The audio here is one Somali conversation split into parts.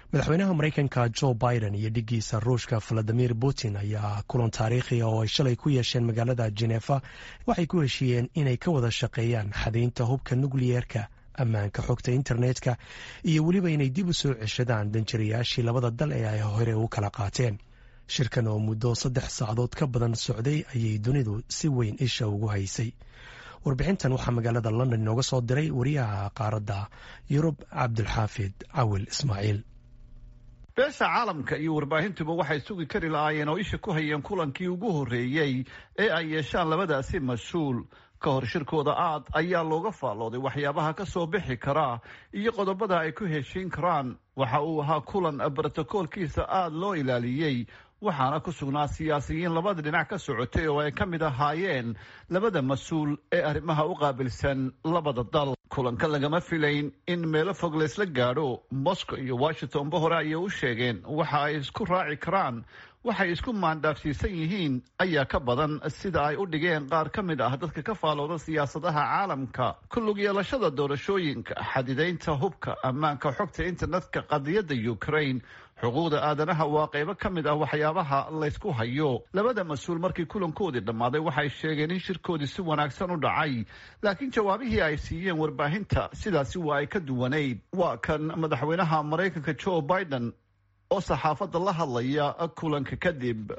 madaxweynaha maraykanka jo biden iyo dhigiisa ruushka valadimir putin ayaa kulan taariikhiga oo ay shalay ku yeesheen magaalada jenefa waxay ku heshiiyeen inay ka wada shaqeeyaan xadaynta hubka nukliyeerka ammaanka xogta internetka iyo weliba inay dib u soo ceshadaan danjirayaashii labada dal ee ay hore u kala qaateen shirkan oo muddo saddex saacadood ka badan socday ayay dunidu si weyn isha ugu haysay warbixintan waxaa magaalada london inooga soo diray wariyaha qaaradda yurub cabdulxaafid cawil ismaaciil beesha caalamka iyo warbaahintuba waxay sugi kari lahaayeen oo isha ku hayeen kulankii ugu horreeyey ee ay yeeshaan labadaasi mas-uul ka hor shirkooda aad ayaa looga faallooday waxyaabaha ka soo bixi kara iyo qodobada ay ku heshiin karaan waxa uu ahaa kulan brotokoolkiisa aada loo ilaaliyey waxaana ku sugnaa siyaasiyiin labada dhinac ka socotay oo ay ka mid ahaayeen labada mas-uul ee arrimaha u qaabilsan labada dal kulanka lagama filayn in meelo fog laysla gaadho moscow iyo washingtonba hore ayay u sheegeen waxa ay isku raaci karaan waxay isku maandhaafsiisan yihiin ayaa ka badan sida ay u dhigeen qaar ka mid ah dadka ka faalooda siyaasadaha caalamka ku lug yeelashada doorashooyinka xadidaynta hubka ammaanka xogta internetka qadiyadda ukraine xuquuqda aadanaha waa qaybo ka mid ah waxyaabaha laysku hayo labada mas-uul markii kulankoodii dhammaaday waxay sheegeen in shirkoodii si wanaagsan u dhacay laakiin jawaabihii ay siiyeen warbaahinta sidaasi waa ay ka duwanayd waa kan madaxweynaha maraykanka joe biden oo saxaafadda la hadlaya kulanka kadib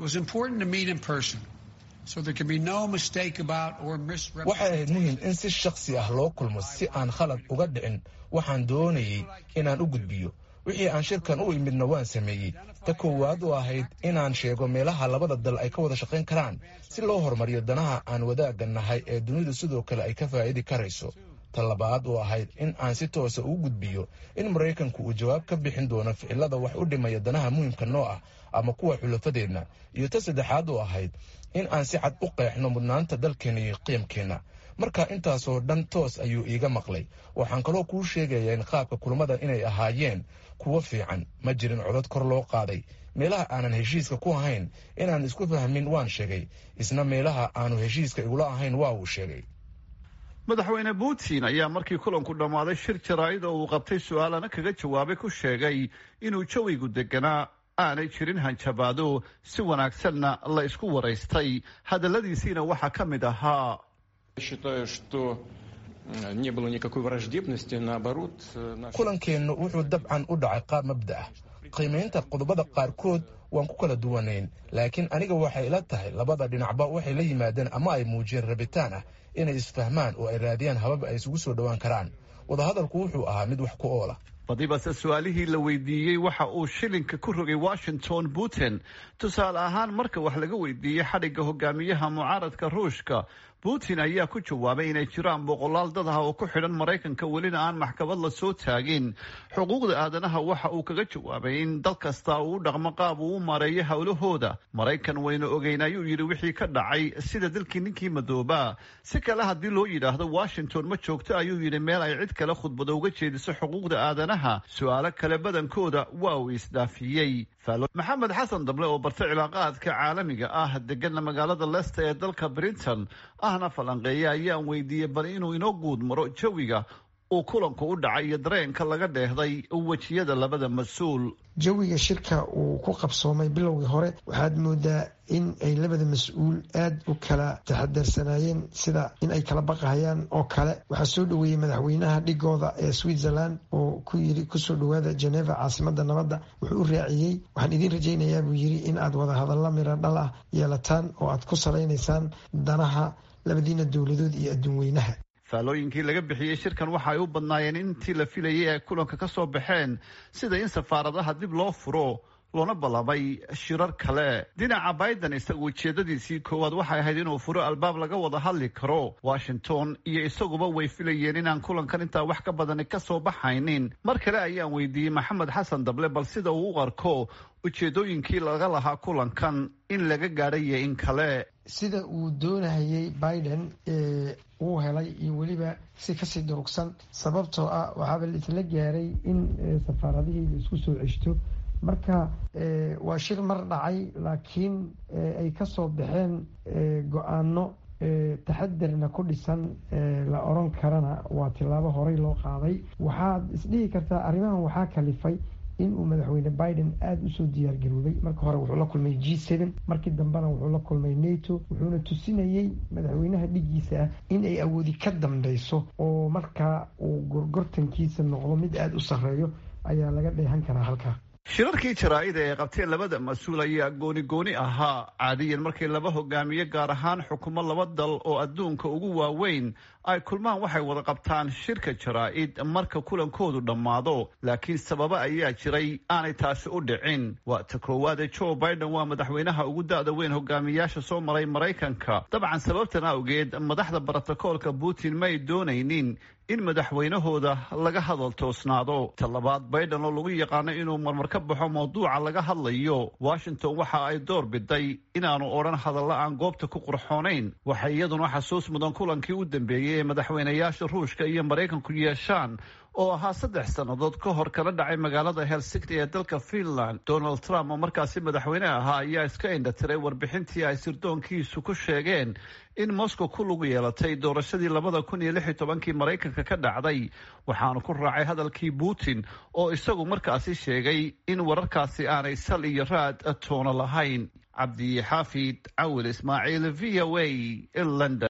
waxay ahayd muhim in si shakhsi ah loo kulmo si aan khalad uga dhicin waxaan doonayay inaan u gudbiyo wixii aan shirkan u imidna waan sameeyey ta koowaad oo ahayd inaan sheego meelaha labada dal ay ka wada shaqayn karaan si loo horumariyo danaha aan wadaagga nahay ee dunidu sidoo kale ay ka faa'idi karayso ta labaad oo ahayd in aan si toosa ugu gudbiyo in maraykanku uu jawaab ka bixin doono ficilada wax u dhimaya danaha muhimka noo ah ama kuwa xulafadeenna iyo ta saddexaad oo ahayd in aan si cad u qeexno mudnaanta dalkeenna iyo qiimkeenna marka intaasoo dhan toos ayuu iiga maqlay waxaan kaloo kuu sheegayaa in qaabka kulamada inay ahaayeen kuwo fiican ma jirin codad kor loo qaaday meelaha aanan heshiiska ku ahayn inaan isku fahmin waan sheegay isna meelaha aanu heshiiska igula ahayn waa uu sheegay madaxweyne putin ayaa markii kulanku dhammaaday shir jaraa'id oo uu qabtay su-aalana kaga jawaabay ku sheegay inuu jawigu deganaa aanay jirin hanjabaado si wanaagsanna la isku waraystay hadalladiisiina waxaa ka mid ahaa kulankeennu wuxuu dabcan u dhacay qaab mabda ah qiimaynta qodobada qaarkood waan ku kala duwanayn laakiin aniga waxay ila tahay labada dhinacba waxay la yimaadeen ama ay muujiyeen rabitaan ah inay isfahmaan oo ay raadiyaan habab ay isugu soo dhowaan karaan wadahadalku wuxuu ahaa mid wax ku oola badibase su-aalihii la weydiiyey waxa uu shilinka ku rogay washington putin tusaale ahaan marka wax laga weydiiyey xadhigga hogaamiyaha mucaaradka ruushka putin ayaa ku jawaabay inay jiraan boqolaal dad ah oo ku xidhan maraykanka welina aan maxkamad la soo taagin xuquuqda aadanaha waxa uu kaga jawaabay in dal kasta uu u dhaqmo qaab uu u maareeyo howlahooda maraykan wayna ogeyn ayuu yidhi wixii ka dhacay sida dalkii ninkii madoobaa si kale haddii loo yidhaahdo washington ma joogto ayuu yidhi meel ay cid kale khudbado uga jeediso xuquuqda aadanaha su-aalo kale badankooda waa uu isdhaafiyey maxamed xasan dable oo barta cilaaqaadka caalamiga ah degana magaalada leicester ee dalka britain ahna falanqeeya ayaan weydiiyey bal inuu inoo guud maro jawiga uu kulanku u dhacay iyo dareenka laga dheehday wejiyada labada mas-uul jawiga shirka uu ku qabsoomay bilowgii hore waxaad moodaa in ay labada mas-uul aada u kala taxadarsanaayeen sida in ay kala baqahayaan oo kale waxaa soo dhoweeyey madaxweynaha dhigooda ee switzerland oo ku yiri kusoo dhowaada geneva caasimada nabadda wuxuu u raaciyey waxaan idiin rajaynayaa buu yiri in aad wada hadalla miro dhal ah yeelataan oo aad ku salaynaysaan danaha labadiina dowladood iyo adduun weynaha faalooyinkii laga bixiyey shirkan waxa ay u badnaayeen intii la filayay ay kulanka ka soo baxeen sida in safaaradaha dib loo furo loona ballamay shirar kale dhinaca biden isagu ujeedadiisii koowaad waxay ahayd inuu furo albaab laga wada hadli karo washington iyo isaguba way filayeen inaan kulankan intaa wax ka badani ka soo baxaynin mar kale ayaan weydiiyey maxamed xasan dable bal sida uu u arko ujeedooyinkii laga lahaa kulankan in laga gaadhayo in kale sida uu doonahayay biden uu helay iyo weliba si kasii durugsan sababtoo ah waxaaba la isla gaaray in safaaradihii la isku soo ceshto marka waa shir mar dhacay laakiin ay kasoo baxeen go-aano taxadarna ku dhisan la oran karana waa tilaabo horey loo qaaday waxaad isdhihi kartaa arrimahan waxaa kalifay inuu madaxweyne biden aada usoo diyaargaroobay marka hore wuxuu la kulmay g seven markii dambena wuxuu la kulmay nato wuxuuna tusinayey madaxweynaha dhigiisa ah in ay awoodi ka dambeyso oo markaa uu gorgortankiisa noqdo mid aada u sarreeyo ayaa laga dheehan karaa halkaa shirarkii jaraa'ida ee qabteen labada mas-uul ayaa gooni gooni ahaa caadiyan markay laba hogaamiye gaar ahaan xukumo laba dal oo adduunka ugu waaweyn ay kulmaan waxay wada qabtaan shirka jaraa'id marka kulankoodu dhammaado laakiin sababo ayaa jiray aanay taasi u dhicin waa ta koowaade joe biden waa madaxweynaha ugu da-da weyn hogaamiyaasha soo maray maraykanka dabcan sababtan awgeed madaxda brotokoolka putin may doonaynin in madaxweynahooda laga hadal toosnaado ta labaad biden oo lagu yaqaano inuu marmar ka baxo mawduuca laga hadlayo washington waxa ay door biday inaanu odhan hadalla aan goobta ku qurxoonayn waxay iyaduna xasuus mudan kulankii u dambeeyey ee madaxweynayaasha ruushka iyo maraykanku yeeshaan oo ahaa saddex sannadood ka hor kala dhacay magaalada helsinki ee dalka finland donald trump oo markaasi madaxweyne ahaa ayaa iska indhatiray warbixintii ay sirdoonkiisu ku sheegeen in moscow ku lug yeelatay doorashadii labada kun iyo lix iyo tobankii maraykanka ka dhacday waxaanu ku raacay hadalkii putin oo isagu markaasi sheegay in wararkaasi aanay sal iyo raad toono lahayn cabdi xaafid cawil ismaaciil v o a london